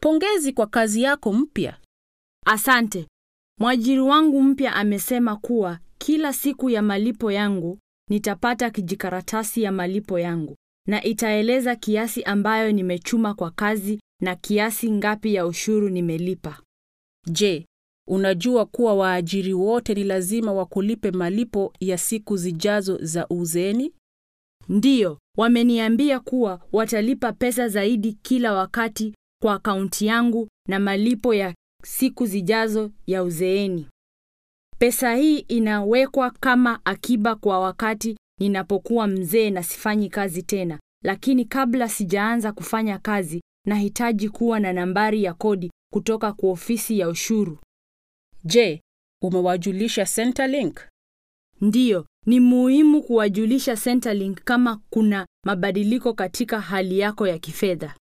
Pongezi kwa kazi yako mpya. Asante. Mwajiri wangu mpya amesema kuwa kila siku ya malipo yangu nitapata kijikaratasi ya malipo yangu na itaeleza kiasi ambayo nimechuma kwa kazi na kiasi ngapi ya ushuru nimelipa. Je, unajua kuwa waajiri wote ni lazima wakulipe malipo ya siku zijazo za uzeeni? Ndiyo, wameniambia kuwa watalipa pesa zaidi kila wakati kwa akaunti yangu na malipo ya siku zijazo ya uzeeni. Pesa hii inawekwa kama akiba kwa wakati ninapokuwa mzee na sifanyi kazi tena, lakini kabla sijaanza kufanya kazi, nahitaji kuwa na nambari ya kodi kutoka kwa ofisi ya ushuru. Je, umewajulisha Centrelink? Ndiyo, ni muhimu kuwajulisha Centrelink kama kuna mabadiliko katika hali yako ya kifedha.